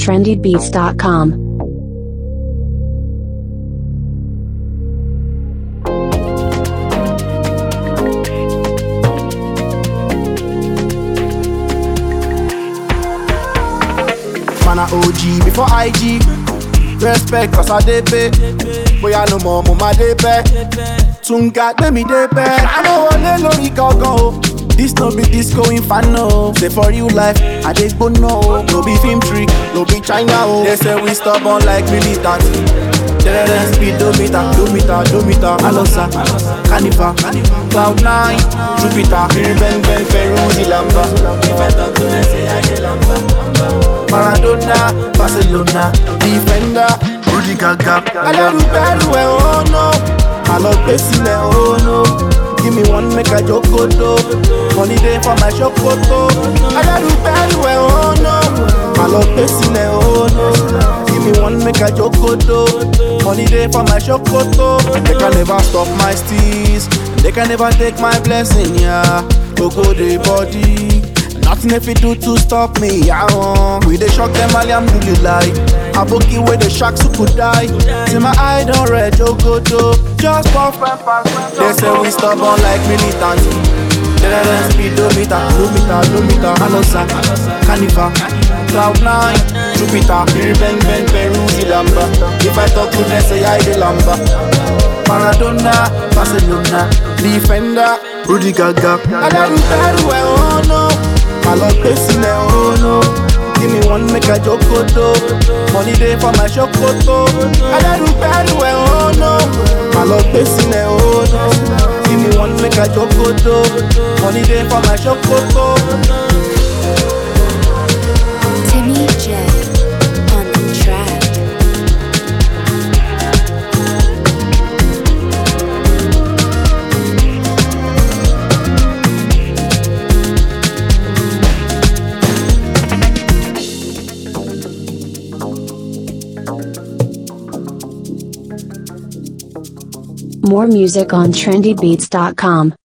trendybeats.com. Man a OG before IG. Respect cause I dey pay. Boy I no more mo ma dey pay. Tunga gbé mi dey pay. I no wọlé lórí gangan o. This no be disco inferno. Say for real life, I dey gbóná o. No be film trick, no be China o. They say we stubborn like militant. Terrorist speedometer, dometer, dometer, Alosa, Carnival, Cloud9, Jupiter, Ben Ben Ferruzi Lamba. If I talk to them, say I dey Lamba. Maradona, Barcelona, Defender, Rudy Gaga. Alárùbẹ́rù ẹ̀ oh no, àlọ́ gbé sílẹ̀ oh no. Give me one make I jokoto, money dey for my ṣòkòtò. Alárùbẹ́rù ẹ̀ oh no, àlọ́ gbé sílẹ̀ oh no. Give me one make I jokoto, money dey for my ṣòkòtò. They can never stop my steez, they can never take my blessing, yeah. Gbogbo dey body. Nothing if you do to stop me, yeah. uh. We dey shock them, alhamdulillah. Aboki where the sharks who could die. See my eye don't red, jogoto. Just puff and pass. They say we stubborn like militants. Terrorist speedometer, dometer, dometer, Alosa, Carnival, Cloud9, Jupiter, Ben Ben Peruzzi Lamba. If I talk to them, say I the Lamba. Maradona, Barcelona, Defender, Rudy Gaga. Alárùbẹ́rù ẹ̀ oh no, àlọ́ gbé sílẹ̀ oh no. Give me one make I jokoto, money dey for my ṣòkòtò. Alárùbẹ́rù ẹ̀ oh no, àlọ́ gbé sílẹ̀ oh no. Give me one make I jokoto, money dey for my ṣòkòtò. Timmy J on the track. More music on trendybeats.com.